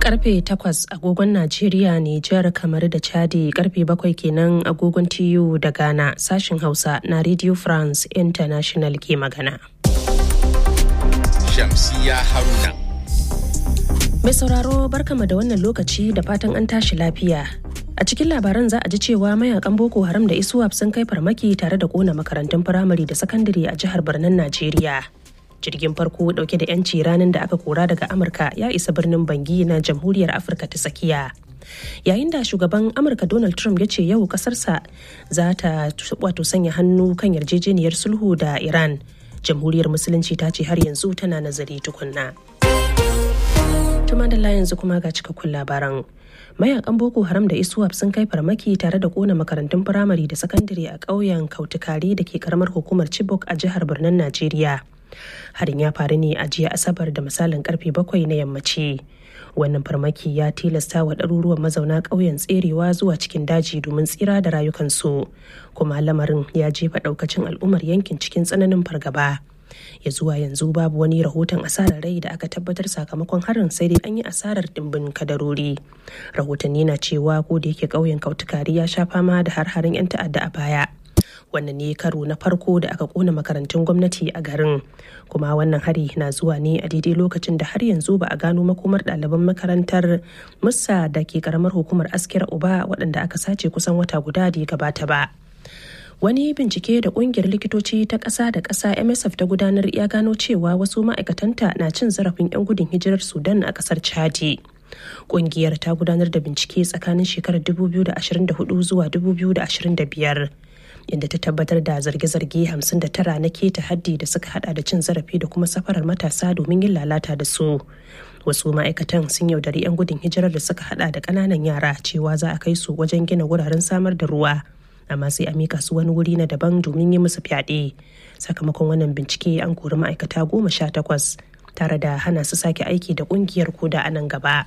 karfe 8 agogon Najeriya, Nijar, kamar da Chadi karfe 7 kenan agogon TU da Ghana sashin Hausa na Radio France International ke magana. Shamsiya Haruna. Mai sauraro barkama da wannan lokaci da fatan an tashi lafiya. A cikin labaran za a ji cewa mayakan Boko Haram da Iswap sun kai farmaki tare da kona makarantun firamare da sakandare a jihar Birnin Najeriya. jirgin farko dauke da 'yanci ranar da aka kora daga amurka ya isa birnin bangi na jamhuriyar afirka ta tsakiya yayin da shugaban amurka donald trump ya ce yau kasarsa za ta wato sanya hannu kan yarjejeniyar sulhu da iran jamhuriyar musulunci ta ce har yanzu tana nazari tukunna tuma da yanzu kuma ga cikakkun labaran mayakan boko haram da iswap sun kai farmaki tare da kona makarantun firamare da sakandare a ƙauyen kautukari da ke karamar hukumar chibok a jihar birnin najeriya harin ya faru ne a jiya asabar da misalin karfe bakwai na yammaci wannan farmaki ya tilasta wa ɗaruruwan mazauna ƙauyen tserewa zuwa cikin daji domin tsira da rayukansu kuma lamarin ya jefa ɗaukacin al'ummar yankin cikin tsananin fargaba ya zuwa yanzu babu wani rahoton asarar rai da aka tabbatar sakamakon harin sai dai an yi asarar dimbin kadarori rahotanni na cewa ko da yake ƙauyen kautukari ya sha fama da har-harin 'yan ta'adda a baya wannan ne karo na farko da aka kona makarantun gwamnati a garin kuma wannan hari na zuwa ne a daidai lokacin da har yanzu ba a gano makomar ɗaliban makarantar musa da ke karamar hukumar askira uba waɗanda aka sace kusan wata guda da ya gabata ba wani bincike da kungiyar likitoci ta ƙasa da ƙasa msf ta gudanar ya gano cewa wasu ma'aikatanta na cin zarafin 'yan gudun hijirar sudan a ƙasar chadi kungiyar ta gudanar da bincike tsakanin shekarar 2024 zuwa 2025 inda ta tabbatar da zarge-zarge 59 na keta haddi da suka hada da cin zarafi da kuma safarar matasa domin yin lalata da su wasu ma'aikatan sun yaudari 'yan gudun hijirar da suka hada da kananan yara cewa za a kai su wajen gina wuraren samar da ruwa amma sai a mika su wani wuri na daban domin yi musu fyaɗe sakamakon wannan bincike an kori ma'aikata goma sha takwas tare da hana su sake aiki da kungiyar koda a nan gaba.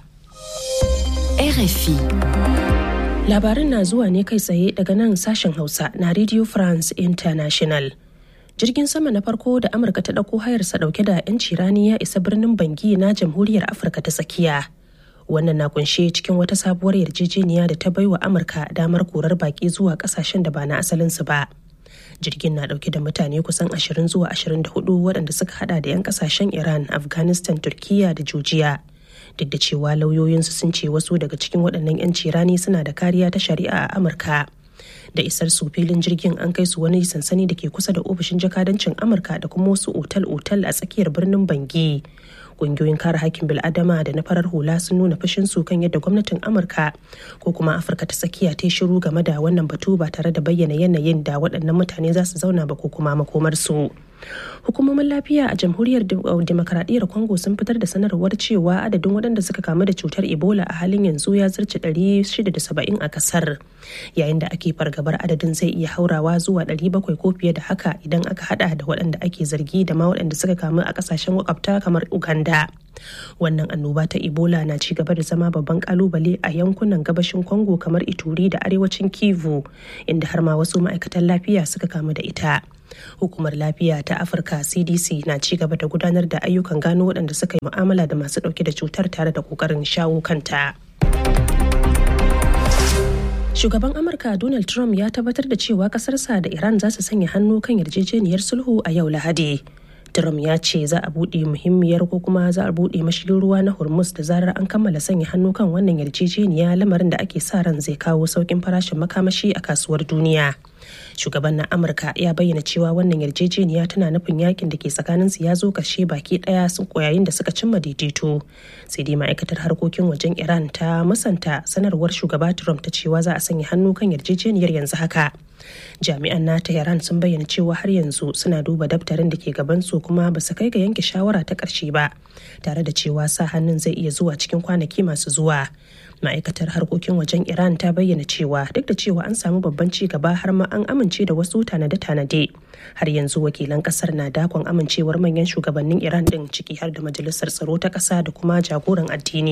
RFI Labarin na zuwa ne kai tsaye daga nan sashen Hausa na Radio France International. Jirgin sama na farko da Amurka ta ɗauko hayarsa ɗauke da 'yanci rani ya isa birnin Bangi na Jamhuriyar Afirka ta tsakiya. Wannan na kunshe cikin wata sabuwar yarjejeniya da ta baiwa Amurka damar korar baki zuwa ƙasashen da ba na asalinsu ba. Jirgin na ɗauke da mutane kusan 20 zuwa 24 waɗanda suka hada da 'yan ƙasashen Iran, Afghanistan, Turkiya da Georgia. duk da cewa lauyoyinsu sun ce wasu daga cikin waɗannan 'yanci rani suna da kariya ta shari'a a amurka da isar su filin jirgin an kai su wani sansani da ke kusa da ofishin jakadancin amurka da kuma wasu otal-otal a tsakiyar birnin bangi ƙungiyoyin kare hakkin bil'adama da na farar hula sun nuna fushin su kan yadda gwamnatin amurka ko kuma afirka ta tsakiya ta shiru game da wannan batu ba tare da bayyana yanayin da waɗannan mutane za su zauna ba ko kuma makomarsu. hukumomin lafiya a jamhuriyar demokaradiyyar congo sun fitar da sanarwar cewa adadin waɗanda suka kamu da cutar ebola a halin yanzu ya zarce 670 a kasar yayin da ake fargabar adadin zai iya haurawa zuwa 700 ko fiye da haka idan aka hada da waɗanda ake zargi da ma waɗanda suka kamu a ƙasashen makwabta kamar uganda wannan annoba ta ebola na ci gaba da zama babban kalubale a yankunan gabashin congo kamar ituri da arewacin kivu inda har ma wasu ma'aikatan lafiya suka kamu da ita hukumar lafiya ta afirka cdc na ci gaba da gudanar da ayyukan gano waɗanda suka yi mu'amala da masu ɗauke da cutar tare da ƙoƙarin shawo kanta shugaban amurka donald trump ya tabbatar da cewa ƙasarsa da iran za su sanya hannu kan yarjejeniyar sulhu a yau lahadi Trump ya ce za a buɗe muhimmiyar ko kuma za a buɗe mashigin ruwa na Hormuz da zarar an kammala sanya hannu kan wannan yarjejeniya lamarin da ake sa ran zai kawo sauƙin farashin makamashi a kasuwar duniya. Shugaban na Amurka ya bayyana cewa wannan yarjejeniya tana nufin yakin da ke tsakanin su ya zo kashe baki ɗaya sun koyayin da suka cimma daidaito. Sai dai ma'aikatar harkokin wajen Iran ta musanta sanarwar shugaba Trump ta cewa za a sanya hannu kan yarjejeniyar yanzu haka. jami'an na tehran sun bayyana cewa har yanzu suna duba daftarin da ke gabansu kuma ba su kai ga yanke shawara ta ƙarshe ba tare da cewa sa hannun zai iya zuwa cikin kwanaki masu zuwa ma'aikatar harkokin wajen iran ta bayyana cewa duk da cewa an samu babban ci gaba har ma an amince da wasu tanade-tanade har yanzu wakilan kasar na dakon amincewar manyan shugabannin iran din ciki har da majalisar tsaro ta ƙasa da kuma jagoran addini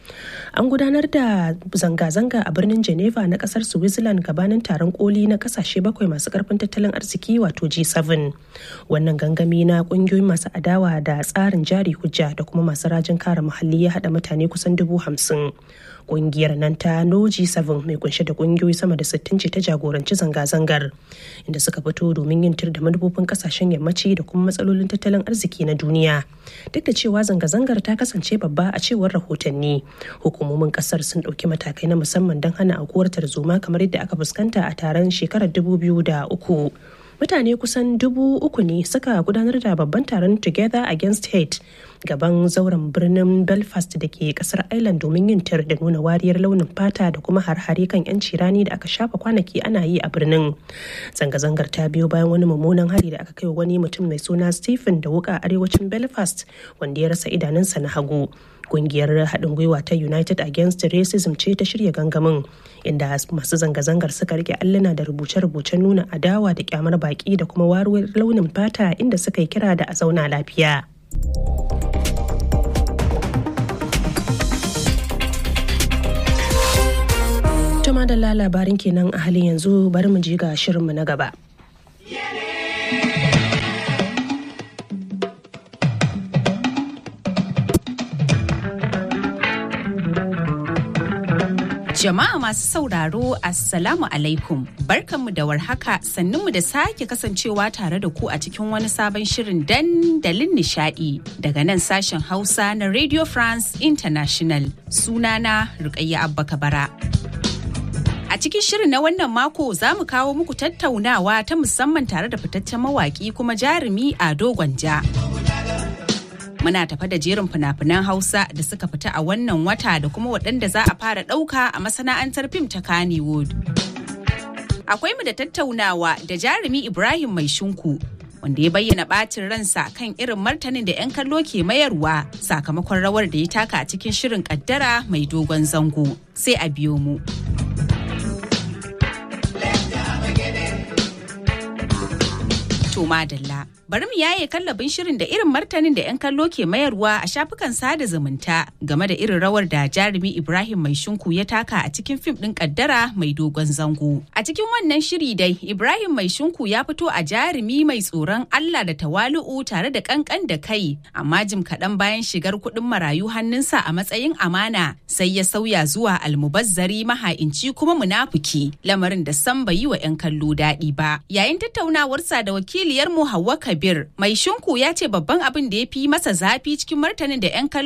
an gudanar da zanga-zanga a birnin geneva na kasar switzerland gabanin taron koli na kasashe bakwai masu karfin tattalin arziki wato g7 wannan gangami na kungiyoyin masu adawa da tsarin jari hujja da kuma masu rajin kare muhalli ya hada mutane kusan dubu hamsin kungiyar nan ta no g7 mai kunshe da kungiyoyi sama da 60 ce ta jagoranci zanga-zangar inda suka fito domin yin tir da manufofin kasashen yammaci da kuma matsalolin tattalin arziki na duniya duk da cewa zanga-zangar ta kasance babba a cewar rahotanni hukumomin kasar sun ɗauki matakai na musamman don hana aukuwar tarzoma kamar yadda aka fuskanta a taron shekarar 2003 mutane kusan dubu uku ne suka gudanar da babban taron together against hate gaban zauren birnin belfast da ke kasar ireland domin yin tir da nuna wariyar launin fata da kuma har-hare kan 'yanci rani da aka shafa kwanaki ana yi a birnin zanga-zangar ta biyo bayan wani mummunan hari da aka kai wa wani mutum mai suna stephen da wuka arewacin belfast wanda ya rasa idanunsa na hagu kungiyar haɗin gwiwa ta united against racism ce ta shirya gangamin inda masu zanga-zangar suka rike alluna da rubuce-rubucen nuna adawa da kyamar baki da kuma waruwar launin fata inda suka yi kira da a zauna lafiya Tuma da labarin kenan a halin yanzu bari mu ji ga shirinmu na gaba. Jama'a masu sauraro Assalamu alaikum barkanmu da warhaka sannunmu da sake kasancewa tare da ku a cikin wani sabon shirin dandalin nishadi daga nan sashen Hausa na Radio France International sunana Rukayya Abba Kabara. A cikin shirin na wannan mako za mu kawo muku tattaunawa ta musamman tare da fitaccen mawaki kuma jarumi a Gwanja. muna tafa da jerin fina-finan hausa da suka fita a wannan wata da kuma waɗanda za a fara ɗauka a masana'antar fim ta kannywood akwai mu da tattaunawa da jarumi ibrahim mai shinku wanda ya bayyana ɓacin ransa kan irin martanin da 'yan kallo ke mayarwa sakamakon rawar da ya taka a cikin shirin kaddara mai dogon zango sai a biyo mu. To madalla. Bari mu yaye kallabin shirin da irin martanin da 'yan kallo ke mayarwa a shafukan sada zumunta game da irin rawar da jarumi Ibrahim Mai Shinku ya taka a cikin fim ɗin kaddara mai dogon zango. A cikin wannan shiri dai Ibrahim Mai Shinku ya fito a jarumi mai tsoron Allah da tawalu'u tare da kankan da kai, amma jim kaɗan bayan shigar kuɗin marayu hannunsa a matsayin amana sai ya sauya zuwa almubazzari maha'inci kuma munafuki lamarin da san bai yi wa 'yan kallo daɗi ba. Yayin tattaunawarsa da wakiliyarmu Hauwa Kabir, mai shinku ya ce babban abin da ya fi masa zafi cikin martanin da 'yan kallo